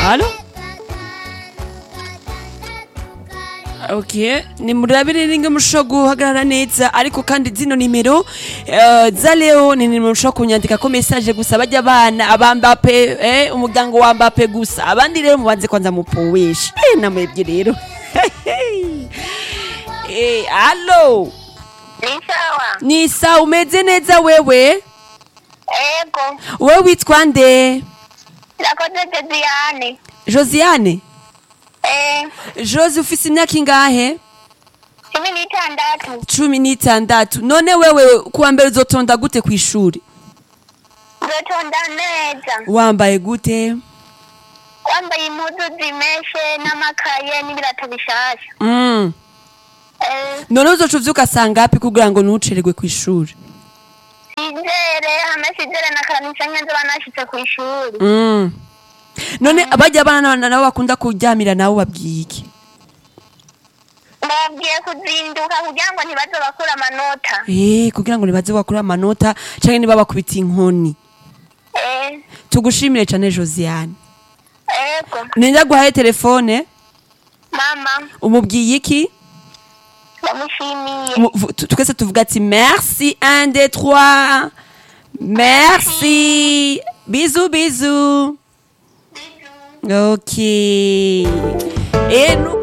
Halo? Okay, ni murabire ninge mushobora guhagarara neza ariko kandi zino nimero eh, za Leo ni nimero mushobora kunyandika ko message gusa bajya abana abambape eh, umuryango wa Mbappe gusa abandi rero mubanze kwanza mupowisha eh, namwebwe rero eh, halo Ni sawa. ni sawa umeze neza wewe Ego. wewe witwa nde Irakoze Josiane. Josiane Eh, Josi ufise imyaka ingahe cumi n'itandatu. cumi n'itandatu none wewe kuwa mbere uzotonda gute ku ishuri Nzotonda neza. wambaye gute Wambaye impuzu zimeshe n'amakaye n'ibirato bishasha. mm. Eh, none uzoca uvyuka sangapi kugira ngo ntucererwe ku ishuri sizere hamwe sizere na karamisa nke nzoba nashitse ku ishuri. mm. none abajya abana nabo bakunda kuryamira nabo babwiye iki Mbabwiye kuzinduka kugira ngo ntibaze bakura amanota. Eh, kugira ngo nibaze bakura amanota canke niba bakubita inkoni Eh, tugushimire cane josiane ego. ninda guhaye telefone Mama, umubwiye iki ndamushimiye. Mu- vu- tu- twese tuvuga ati merci 1 2 3 merci bisous bisous ok et nous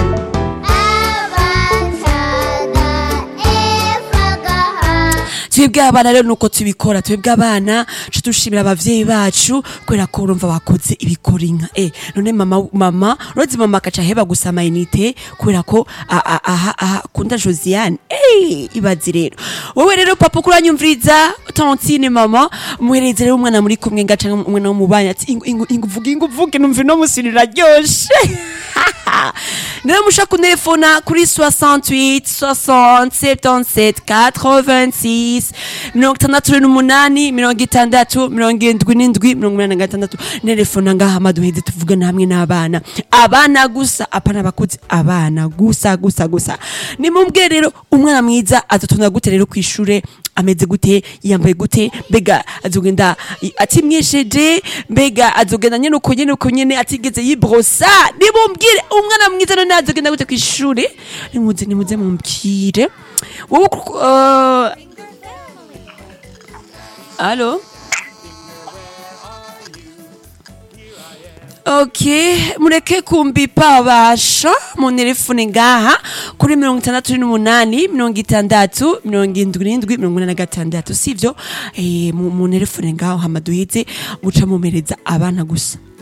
twebwe abana rero nuko tubikora twebwe abana ca dushimira abavyeyi bacu kubera ko urumva bakoze ibikora inka eh none mama mama urozi mama akaca aheba gusa amayinite kubera ko a- a- aha aha kunda josiane eh ibazi rero wowe rero papa uko uranyumviriza tantine mama muhereze rero umwana muri kumwe ngaca umwana w'umubanyi ati ingu ingu ingu vuga ingu vuge numva no musiri raryoshe rero mushaka kuntelefona kuri 68 60 77 86 mirongo itandatu n'umunani mirongo itandatu mirongo irindwi n'indwi mirongo inani na gatandatu telefona ngaha maduheze tuvugana hamwe n'abana abana gusa apana abakuzi abana gusa gusa gusa nimumbwire rero umwana mwiza azotonda gute rero ku ishure ameze gute yambaye gute mbega azogenda i- atimwesheje mbega azogenda nyene uko nyene uko nyene atigeze yibrosa nimumbwire umwana mwiza none azogenda gute ku ishure nimuze nimuze mumbwire wowe ku- uh, Allô ok mureke kumbipa basha mu telefone ngaha kuri mirongo itandatu n'umunani mirongo itandatu mirongo indwi n'indwi mirongo ine na gatandatu sivyo eh, mu mu telefone ngaho hama duhize muca mumereza abana gusa